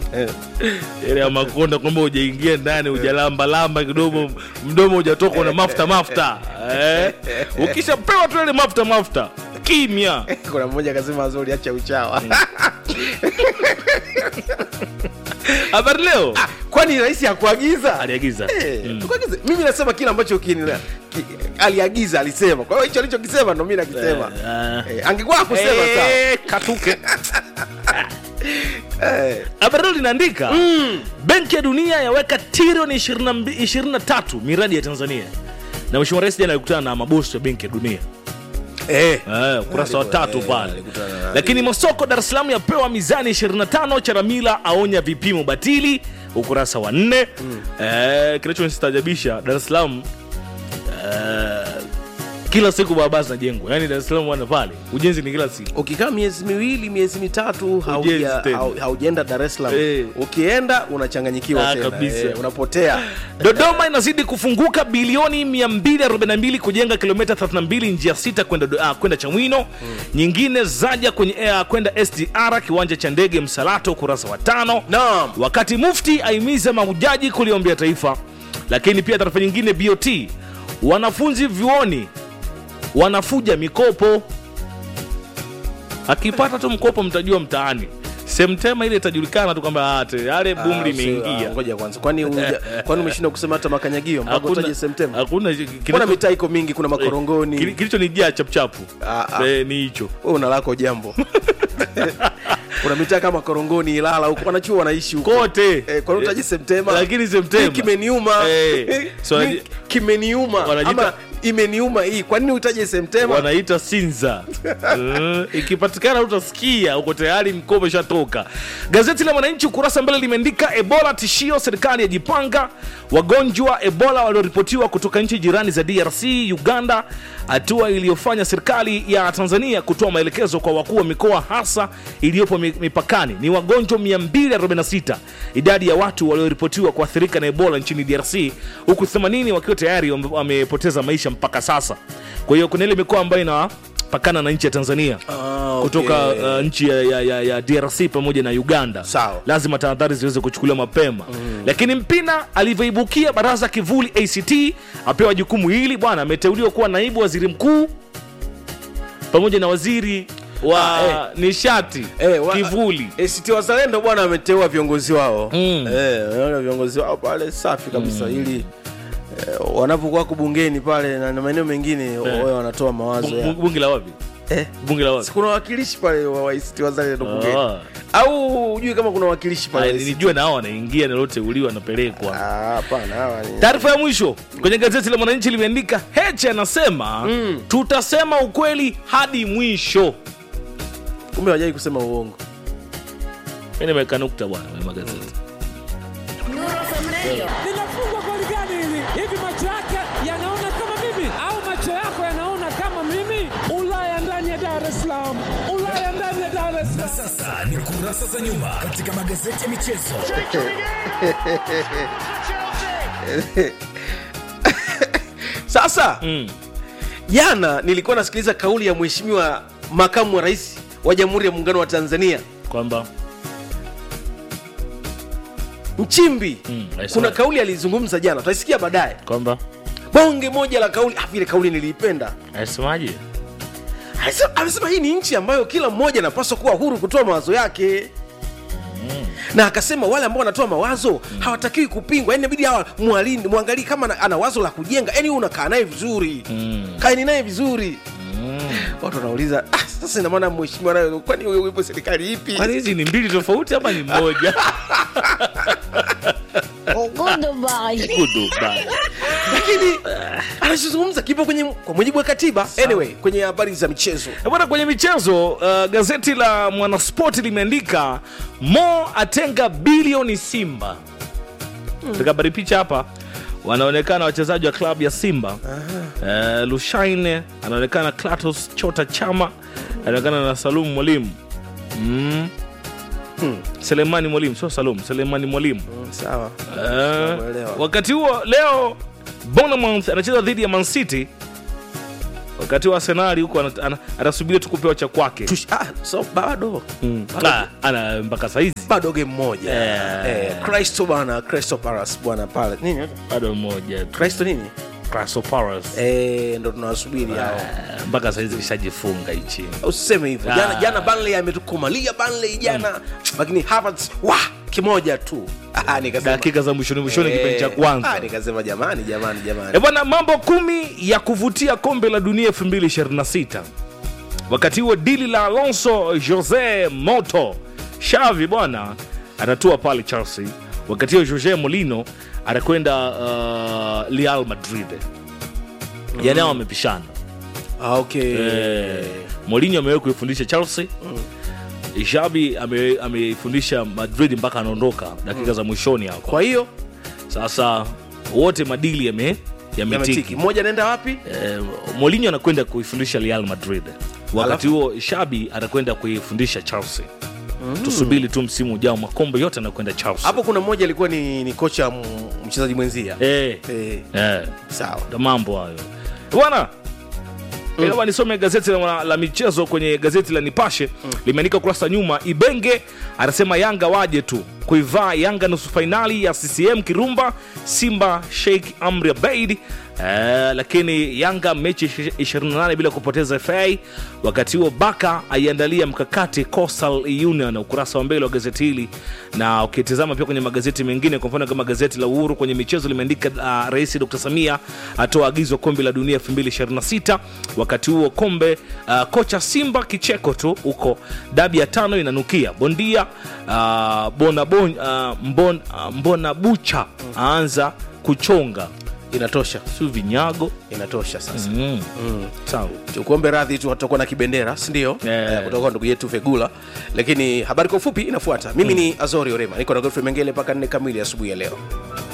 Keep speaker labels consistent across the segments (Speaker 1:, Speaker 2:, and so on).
Speaker 1: ile ya makonda kwamba hujaingia ndani hujalambalamba kidogo mdomo hujatoka una mafuta mafuta eh? ukishapewa tu ile mafuta mafuta kimya
Speaker 2: kuna mmoja akasema azuri acha uchawa
Speaker 1: habari leo
Speaker 2: kwani rais hakuagiza
Speaker 1: aliagiza
Speaker 2: Eh,
Speaker 1: Mm.
Speaker 2: tukagize. mimi nasema kile ambacho kinila- ki, aliagiza alisema kwa hiyo hicho alichokisema ndo mi nakisema
Speaker 1: Eh,
Speaker 2: eh, angekuwa akusema sawa
Speaker 1: Eh, katuke
Speaker 2: eh,
Speaker 1: habari leo linaandika benki ya dunia yaweka trilioni 22 23 miradi ya tanzania na mheshimiwa rais jana alikutana na mabosi ya benki ya dunia
Speaker 2: eh.
Speaker 1: Eh, ukurasa wa tatu
Speaker 2: eh,
Speaker 1: pale
Speaker 2: alikutana na-
Speaker 1: lakini masoko dar es salaam yapewa mizani 25 charamila aonya vipimo batili ukurasa wa nne eh, kinachonistaajabisha dar es salaam eh, kila siku barabara zinajengwa yaani dar es salaam wana pale ujenzi ni kila siku
Speaker 2: ukikaa miezi miwili miezi mitatu hauja-
Speaker 1: tena.
Speaker 2: hau- haujaenda dar es salaam
Speaker 1: Eh.
Speaker 2: ukienda unachanganyikiwa
Speaker 1: Ah,
Speaker 2: tena
Speaker 1: kabisa.
Speaker 2: eh, unapotea
Speaker 1: dodoma inazidi kufunguka bilioni 242 kujenga kilomita 32 njia sita kwenda Do- ah, kwenda chamwino nyingine zaja kwenye eh, kwenda sdr kiwanja cha ndege msalato ukurasa wa tano
Speaker 2: naam
Speaker 1: wakati mufti aimiza mahujaji kuliombea taifa lakini pia taarifa nyingine bot wanafunzi vyuoni wanafuja mikopo akipata tu mkopo mtajua mtaani semtema ile itajulikana tu kwamba ah, tayari boom
Speaker 2: Ah,
Speaker 1: limeingia
Speaker 2: ah, ngoja kwanza kwani uja- kwani umeshindwa kusema hata makanyagio mpaka
Speaker 1: Hakuna-
Speaker 2: utaje semtema
Speaker 1: hakuna
Speaker 2: mbona mitaa iko mingi kuna
Speaker 1: Kili-
Speaker 2: makorongoni
Speaker 1: kilichonijia chapchapu
Speaker 2: Ah, ah.
Speaker 1: Eh, ni hicho
Speaker 2: wewe una lako jambo kuna mitaa kama korongoni ilala huko wanachuo wanaishi huko
Speaker 1: kote
Speaker 2: Eh, kwani utaje Septemba?
Speaker 1: lakini Septemba.
Speaker 2: Hii kimeniuma
Speaker 1: Eh, so
Speaker 2: Hii
Speaker 1: wanaji-
Speaker 2: kimeniuma
Speaker 1: wanajiita-
Speaker 2: ama imeniuma hii kwa nini utaje Septemba?
Speaker 1: wanaita sinza Eh, ikipatikana utasikia uko tayari mkopo ishatoka gazeti la mwananchi ukurasa mbele limeandika ebola tishio serikali yajipanga wagonjwa ebola walioripotiwa kutoka nchi jirani za drc uganda hatua iliyofanya serikali ya tanzania kutoa maelekezo kwa wakuu wa mikoa hasa iliyopo mi- mipakani ni wagonjwa 246 idadi ya watu walioripotiwa kuathirika na ebola nchini drc huku 80 wakiwa tayari wame- wamepoteza maisha mpaka sasa kwa hiyo kuna ile mikoa ambayo inapakana na nchi ya tanzania
Speaker 2: Ah,
Speaker 1: kutoka
Speaker 2: okay.
Speaker 1: uh, nchi ya, ya, ya, ya drc pamoja na uganda
Speaker 2: Sawa.
Speaker 1: lazima tahadhari ziweze kuchukuliwa mapema mm. lakini mpina alivyoibukia baraza kivuli act apewa jukumu hili bwana ameteuliwa kuwa naibu waziri mkuu pamoja na waziri wa
Speaker 2: Ah,
Speaker 1: nishati
Speaker 2: Eh, wa-
Speaker 1: kivuli
Speaker 2: ACT Wazalendo bwana wameteua viongozi wao
Speaker 1: Mm.
Speaker 2: eh, wanaona viongozi wao pale safi kabisa ili eh, wanapokuwa wako bungeni pale na na maeneo mengine wao wanatoa mawazo
Speaker 1: Bu-
Speaker 2: ya
Speaker 1: bu- bunge la wapi
Speaker 2: eh,
Speaker 1: bunge la wapi
Speaker 2: si kuna wawakilishi pale wa wa ACT Wazalendo bungeni
Speaker 1: Ah.
Speaker 2: au hujui kama kuna wawakilishi
Speaker 1: Aya,
Speaker 2: pale ACT?
Speaker 1: nilijua na hao wanaingia naloteuliwa wanapelekwa
Speaker 2: Ah, hapana hawa ni
Speaker 1: taarifa ya mwisho kwenye gazeti la mwananchi limeandika heche anasema mm. tutasema ukweli hadi mwisho
Speaker 2: kumbe hawajai kusema uongo
Speaker 1: mi nimeweka nukta bwana kwenye magazeti
Speaker 3: linafungwa goli gani hili? Hivi macho yake yanaona kama mimi au macho yako yanaona kama mimi? Ulaya ndani ya Dar es Salaam, Ulaya ndani ya Dar es Salaam.
Speaker 4: Sasa ni kurasa za nyuma katika magazeti ya michezo.
Speaker 2: sasa
Speaker 1: mm.
Speaker 2: jana nilikuwa nasikiliza kauli ya mheshimiwa makamu wa rais wa jamhuri ya muungano wa tanzania
Speaker 1: kwamba
Speaker 2: mchimbi
Speaker 1: Mm, I saw
Speaker 2: kuna
Speaker 1: it.
Speaker 2: kauli alizungumza jana tutaisikia baadaye
Speaker 1: kwamba
Speaker 2: bonge moja la kauli ah, vile kauli niliipenda
Speaker 1: anasemaje
Speaker 2: Alisema- amesema hii ni nchi ambayo kila mmoja anapaswa kuwa huru kutoa mawazo yake na akasema wale ambao wanatoa mawazo hawatakiwi kupingwa yani inabidi hawa mwalini mwangalii kama ana- ana wazo la kujenga yani wewe unakaa naye vizuri
Speaker 1: Mm.
Speaker 2: kaeni naye vizuri watu wanauliza ah, sasa ina maana mheshimiwa nayo kwani wewe upo serikali ipi
Speaker 1: kwani hizi ni mbili tofauti ama ni moja
Speaker 5: Goodbye.
Speaker 1: Goodbye.
Speaker 2: lakini anachozungumza kipo kwenye kwa mujibu wa katiba anyway kwenye habari za michezo
Speaker 1: Eh, bwana kwenye michezo uh, gazeti la mwanaspoti limeandika mo atenga bilioni simba katika habari picha hapa wanaonekana wachezaji wa klabu ya simba uh, lushaine anaonekana clatos chota chama anaonekana na salum mwalimu mm. selemani mwalimu sio salum selemani mwalimu
Speaker 2: sawa
Speaker 1: Eh,
Speaker 2: Nakuelewa.
Speaker 1: wakati huo leo Bournemouth anacheza dhidi ya Man City wakati wa arsenali huko ana- ana- anasubiri tu kupewa cha kwake
Speaker 2: Tush- ah, so bado bado,
Speaker 1: Ah, ana mpaka saizi
Speaker 2: bado game moja
Speaker 1: Eh.
Speaker 2: eh, Crystal bwana Crystal Palace bwana pale nini
Speaker 1: bado mmoja tu.
Speaker 2: Crystal nini
Speaker 1: Crystal Palace.
Speaker 2: eh, ndo tunawasubiri hao
Speaker 1: Eh, mpaka saizi kishajifunga hichi
Speaker 2: usiseme hivyo jana
Speaker 1: Ah.
Speaker 2: jana Burnley ametukomalia Burnley jana lakini Havertz wa kimoja tu ah, nikasema
Speaker 1: dakika za mwishoni mwishoni kipindi cha
Speaker 2: ah,
Speaker 1: kwanza
Speaker 2: nikasema jamani jamani jamani
Speaker 1: E bwana, mambo kumi ya kuvutia kombe la dunia 2026. Wakati huo dili la Alonso Jose Moto Xavi bwana atatua pale Chelsea, wakati huo Jose Molino atakwenda uh, Real Madrid. Yani hao wamepishana.
Speaker 2: ah, okay
Speaker 1: Eh, Mourinho amewahi kuifundisha Chelsea Xavi ame- ameifundisha Madrid mpaka anaondoka dakika za mwishoni hapo.
Speaker 2: kwa hiyo
Speaker 1: Sasa wote madili yame yametiki
Speaker 2: yametiki mmoja anaenda wapi
Speaker 1: eh, Mourinho anakwenda kuifundisha Real Madrid, wakati huo Shabi atakwenda kuifundisha Chelsea. Tusubiri tu msimu ujao, makombe yote anakwenda Chelsea.
Speaker 2: hapo kuna mmoja alikuwa ni, ni kocha m- mchezaji mwenzia
Speaker 1: eh,
Speaker 2: eh,
Speaker 1: eh,
Speaker 2: sawa
Speaker 1: ndo mambo hayo bwana. Mm. nisome gazeti la, la michezo kwenye gazeti la Nipashe limeandika kurasa nyuma, Ibenge anasema Yanga waje tu kuivaa Yanga nusu fainali ya CCM Kirumba, Simba Sheikh Amri Abeid. Eh, lakini Yanga mechi 28 bila kupoteza FA. Wakati huo Baka aiandalia mkakati Coastal Union, ukurasa wa mbele wa gazeti hili, na ukitizama pia kwenye magazeti mengine, kwa mfano kama gazeti la Uhuru kwenye michezo limeandika uh, Rais Dr. Samia atoa agizo kombe la dunia 2026. Wakati huo kombe uh, kocha Simba kicheko tu huko, dabi ya tano inanukia bondia uh, bona bon, uh, mbon, uh, mbona bucha aanza kuchonga
Speaker 2: inatosha
Speaker 1: siu vinyago
Speaker 2: inatosha sasa
Speaker 1: mm. sawa
Speaker 2: tukuombe radhi tu tutakuwa na kibendera sindio
Speaker 1: Eh.
Speaker 2: eh, kutoka kwa ndugu yetu fegula lakini habari kwa ufupi inafuata mimi ni azori orema niko na godfrey mengele mpaka nne kamili asubuhi ya leo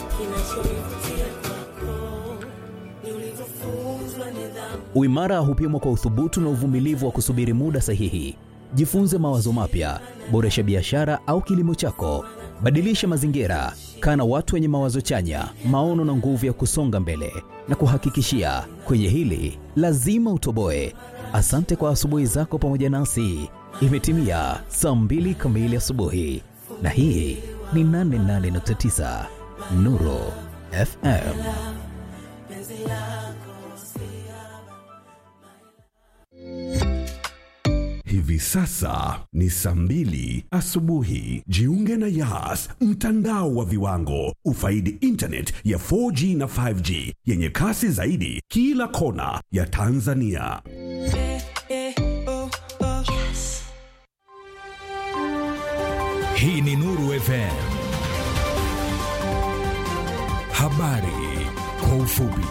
Speaker 6: Uimara hupimwa kwa uthubutu na uvumilivu wa kusubiri muda sahihi. Jifunze mawazo mapya, boresha biashara au kilimo chako, badilisha mazingira, kaa na watu wenye mawazo chanya, maono na nguvu ya kusonga mbele. Na kuhakikishia kwenye hili lazima utoboe. Asante kwa asubuhi zako pamoja nasi. Imetimia saa mbili kamili asubuhi, na hii ni 88.9 Nuru FM.
Speaker 7: Hivi sasa ni saa mbili asubuhi. Jiunge na Yas, mtandao wa viwango. Ufaidi internet ya 4G na 5G yenye kasi zaidi kila kona ya Tanzania.
Speaker 4: Hii ni Nuru FM. Habari kwa ufupi.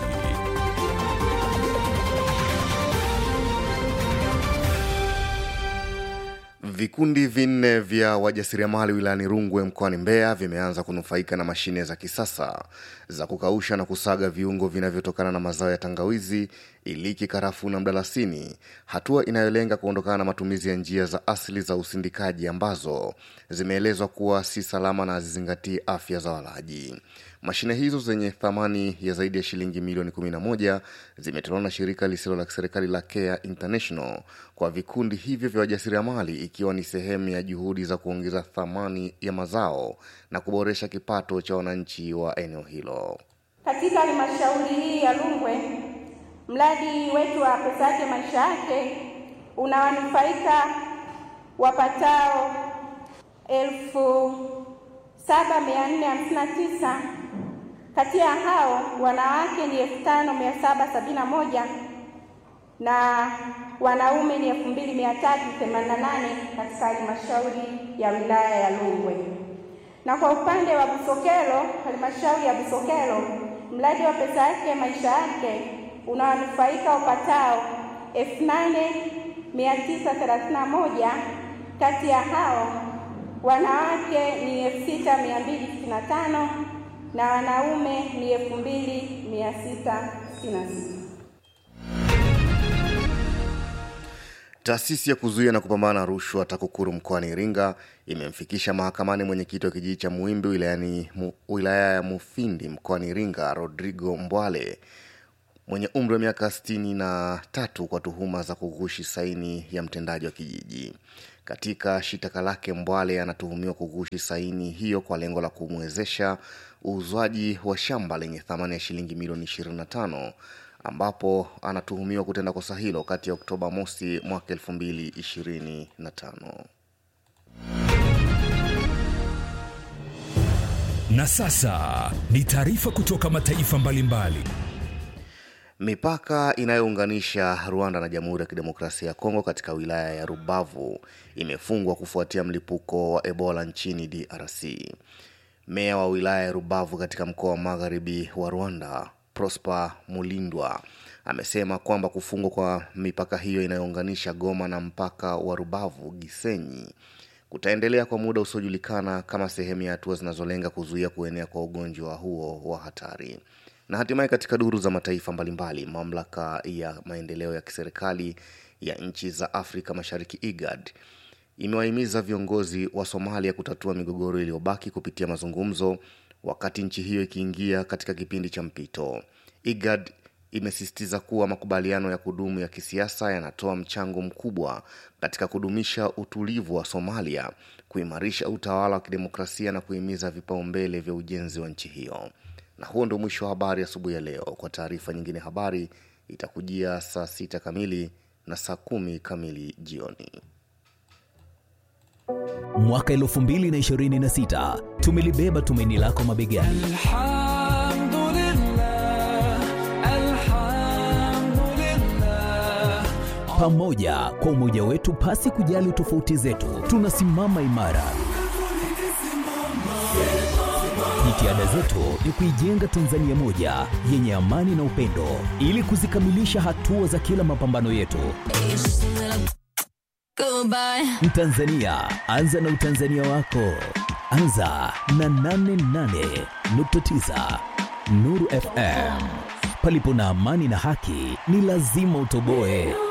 Speaker 8: Vikundi vinne vya wajasiriamali wilayani Rungwe mkoani Mbeya vimeanza kunufaika na mashine za kisasa za kukausha na kusaga viungo vinavyotokana na mazao ya tangawizi, iliki, karafuu na mdalasini, hatua inayolenga kuondokana na matumizi ya njia za asili za usindikaji ambazo zimeelezwa kuwa si salama na hazizingatii afya za walaji. Mashine hizo zenye thamani ya zaidi ya shilingi milioni 11 zimetolewa na shirika lisilo la kiserikali la Care International kwa vikundi hivyo vya wajasiriamali ikiwa ni sehemu ya juhudi za kuongeza thamani ya mazao na kuboresha kipato cha wananchi wa eneo hilo.
Speaker 9: Katika halmashauri hii ya Rungwe, mradi wetu wa pesa yake maisha yake unawanufaika wapatao elfu saba mia nne hamsini na tisa. Kati ya hao wanawake ni elfu tano mia saba sabini na moja na wanaume ni elfu mbili mia tatu themanini na nane katika halmashauri ya wilaya ya Rungwe. Na kwa upande wa Busokelo, halmashauri ya Busokelo, mradi wa pesa yake maisha yake unawanufaika upatao elfu nane mia tisa thelathini na moja. Kati ya hao wanawake ni elfu sita mia mbili sitini na tano na wanaume ni elfu mbili mia sita sitini na sita.
Speaker 8: Taasisi ya kuzuia na kupambana na rushwa TAKUKURU mkoani Iringa imemfikisha mahakamani mwenyekiti wa kijiji cha Muimbi wilayani mu, wilaya ya Mufindi mkoani Iringa Rodrigo Mbwale mwenye umri wa miaka 63 kwa tuhuma za kughushi saini ya mtendaji wa kijiji. Katika shitaka lake, Mbwale anatuhumiwa kughushi saini hiyo kwa lengo la kumwezesha uuzwaji wa shamba lenye thamani ya shilingi milioni 25 ambapo anatuhumiwa kutenda kosa hilo kati ya Oktoba mosi mwaka 2025.
Speaker 4: Na sasa ni taarifa kutoka mataifa mbalimbali.
Speaker 8: Mipaka inayounganisha Rwanda na Jamhuri ya Kidemokrasia ya Kongo katika wilaya ya Rubavu imefungwa kufuatia mlipuko wa Ebola nchini DRC. Meya wa wilaya ya Rubavu katika mkoa wa magharibi wa Rwanda, Prosper Mulindwa, amesema kwamba kufungwa kwa mipaka hiyo inayounganisha Goma na mpaka wa Rubavu Gisenyi kutaendelea kwa muda usiojulikana kama sehemu ya hatua zinazolenga kuzuia kuenea kwa ugonjwa huo wa hatari. Na hatimaye katika duru za mataifa mbalimbali, mamlaka ya maendeleo ya kiserikali ya nchi za Afrika Mashariki IGAD imewahimiza viongozi wa Somalia kutatua migogoro iliyobaki kupitia mazungumzo, wakati nchi hiyo ikiingia katika kipindi cha mpito. IGAD imesisitiza kuwa makubaliano ya kudumu ya kisiasa yanatoa mchango mkubwa katika kudumisha utulivu wa Somalia, kuimarisha utawala wa kidemokrasia na kuhimiza vipaumbele vya ujenzi wa nchi hiyo. Na huo ndio mwisho wa habari asubuhi ya leo. Kwa taarifa nyingine, habari itakujia saa sita kamili na saa kumi kamili jioni.
Speaker 6: Mwaka 2026 tumelibeba tumaini lako mabegani. Pamoja kwa umoja wetu, pasi kujali tofauti zetu, tunasimama imara. Jitihada zetu ni kuijenga Tanzania moja yenye amani na upendo, ili kuzikamilisha hatua za kila mapambano yetu. Mtanzania, anza na utanzania wako. Anza na 88.9 Nuru FM. Palipo na amani na haki, ni lazima utoboe.